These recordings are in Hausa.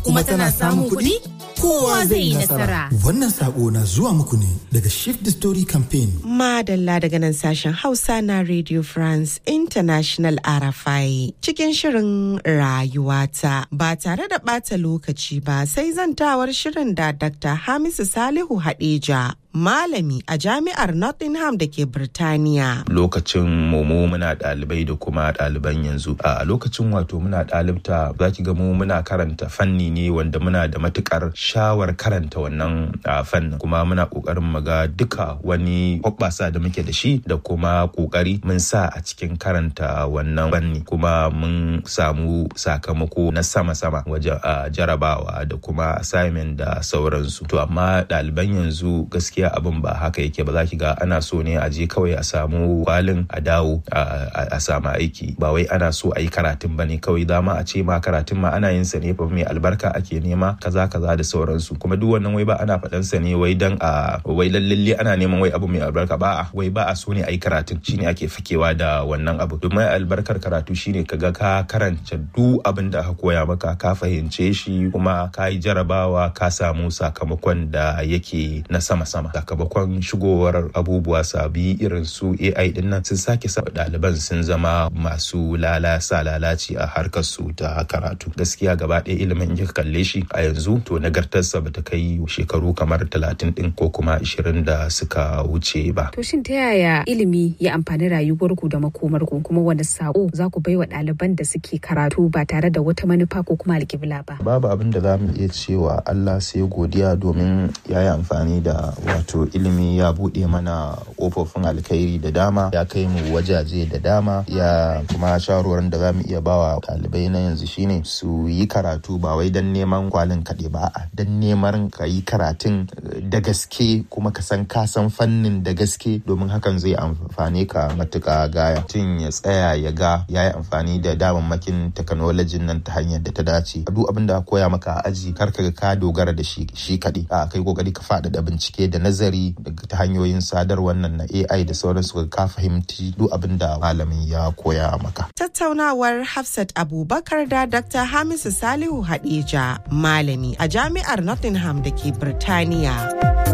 kuma tana samun kuɗi kowa zai yi nasara. Wannan sako na zuwa muku ne daga Shift the Story Campaign. Madalla daga nan sashen Hausa na Radio France International RFI cikin shirin rayuwata ba tare da ɓata lokaci ba sai zantawar shirin da Dr. Hamisu Salihu Hadeja malami a jami'ar Nottingham da ke Birtaniya. Lokacin mu muna ɗalibai da kuma ɗaliban yanzu. A lokacin wato muna ɗalibta za ki ga mu muna karanta fanni ne wanda muna da matukar shawar karanta wannan fannin kuma muna ƙoƙarin mu ga duka wani hoɓɓasa da muke da shi da kuma ƙoƙari mun sa a cikin karanta wannan fanni kuma mun samu sakamako na sama-sama wajen jarabawa da kuma assignment da sauransu. To amma ɗaliban yanzu gaskiya gaskiya abin ba haka yake ba za ki ga ana so ne a je kawai a samu kwalin a dawo a samu aiki ba wai ana so a yi karatun ba ne kawai dama a ce ma karatun ma ana yin sa ne fa mai albarka ake nema kaza kaza da sauransu kuma duk wannan wai ba ana faɗan sa ne wai dan a wai lallalle ana neman wai abu mai albarka ba a wai ba a so ne a yi karatun shine ake fakewa da wannan abu domin albarkar karatu shine kaga ka karanta duk abin da aka koya maka ka fahimce shi kuma ka yi jarabawa ka samu sakamakon da yake na sama-sama sakamakon shigowar abubuwa sabi irin su AI din nan sun sake sa ɗaliban sun zama masu lalasa lalaci a harkar su ta karatu gaskiya gaba ɗaya ilimin kika kalle shi a yanzu to nagartarsa bata kai shekaru kamar talatin din ko kuma ashirin da suka wuce ba. To shin ta yaya ilimi ya amfani rayuwarku da makomarku kuma wani sako za ku baiwa ɗaliban da suke karatu ba tare da wata manufa ko kuma alƙibla ba? Babu abin da za mu iya cewa Allah sai godiya domin ya yi amfani da wato ilimi ya buɗe mana ƙofofin alkhairi da dama ya kai mu wajaje da dama ya kuma shawarwarin da za mu iya bawa ɗalibai na yanzu shine su yi karatu ba wai don neman kwalin kaɗe ba a don neman ka yi karatun da gaske kuma ka san ka san fannin da gaske domin hakan zai amfane ka matuƙa gaya tun ya tsaya ya ga ya yi amfani da damammakin teknolojin nan ta hanyar da ta dace duk abin da koya maka a aji kar ka ka dogara da shi shi kaɗai a kai kokari ka faɗaɗa bincike da nazari ta hanyoyin sadarwar nan na AI da sauransu ka fahimci duk abin da malamin ya koya maka. Tattaunawar Hafsat Abubakar da Dr. Hamisu Salihu Hadeja, malami a jami'ar Nottingham da ke Birtaniya.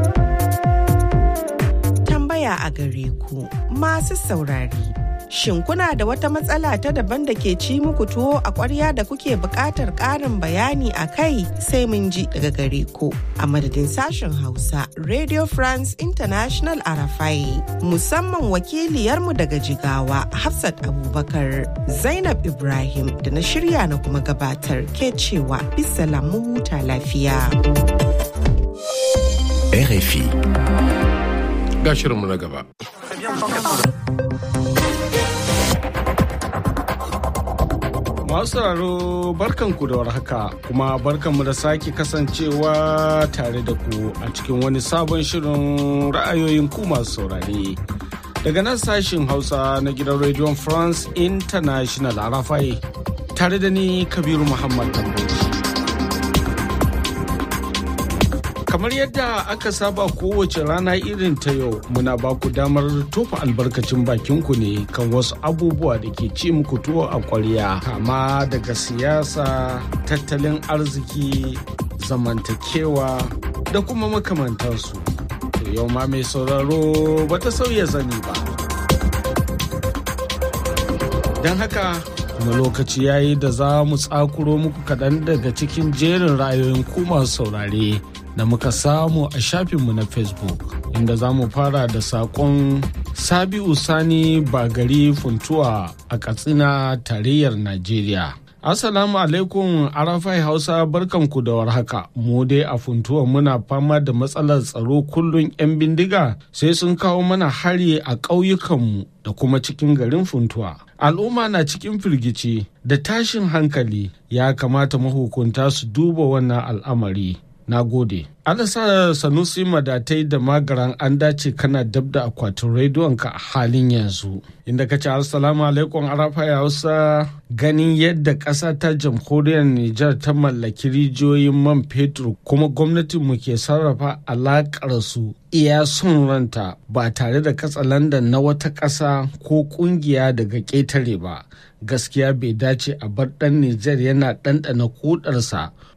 Tambaya a gare ku masu saurari. Shin kuna da wata matsala ta daban da ke ci muku tuwo a ƙwarya da kuke buƙatar ƙarin bayani a kai sai mun ji daga gare ku. A madadin sashen Hausa, Radio France International Arafai, musamman wakiliyarmu daga Jigawa, Hafsat Abubakar, Zainab Ibrahim da na shirya na kuma gabatar ke cewa bisa lamu huta lafiya. RFI. Ga shirinmu na gaba. Masu sauraro barkanku da warhaka kuma barkanmu da sake kasancewa tare da ku a cikin wani sabon shirin ra'ayoyin ku masu saurare. Daga nan sashin Hausa na gidan Radio France International a Rafai tare da ni Kabiru Muhammad Tamboji. kamar yadda aka saba kowace rana irin ta yau muna ba ku damar tofa albarkacin bakinku ne kan wasu abubuwa da ke ci muku tuwo a kwarya kama daga siyasa tattalin arziki zamantakewa da kuma makamantansu to yau ma mai sauraro bata sauya zani ba don haka kuma lokaci yayi da za mu tsakuro muku kaɗan daga cikin jerin ra'ayoyin ku masu saurare da muka samu a shafinmu na facebook inda za mu fara da saƙon sabi'u sani bagari funtuwa a katsina tarayyar najeriya Assalamu alaikum Arafai Hausa barkanku da warhaka. Mu dai a funtuwa muna fama da matsalar tsaro kullum 'yan bindiga sai sun kawo mana hari a ƙauyukanmu da kuma cikin garin funtuwa. Al'umma na cikin firgici da tashin hankali ya kamata mahukunta su duba wannan al'amari. Na gode. Alasa Sanusi Madatai da Magaran an dace kana dab da akwatin rediyonka a halin yanzu. Inda ka ce Assalamu alaikum Arafa Hausa ganin yadda ƙasa ta jamhuriyar Nijar ta mallaki rijiyoyin man fetur kuma gwamnatinmu ke sarrafa alaƙar su iya son ranta ba tare da katsalandan na wata ƙasa ko ƙungiya daga ƙetare ba. Gaskiya bai dace a bar ɗan Nijar yana ɗanɗana kudarsa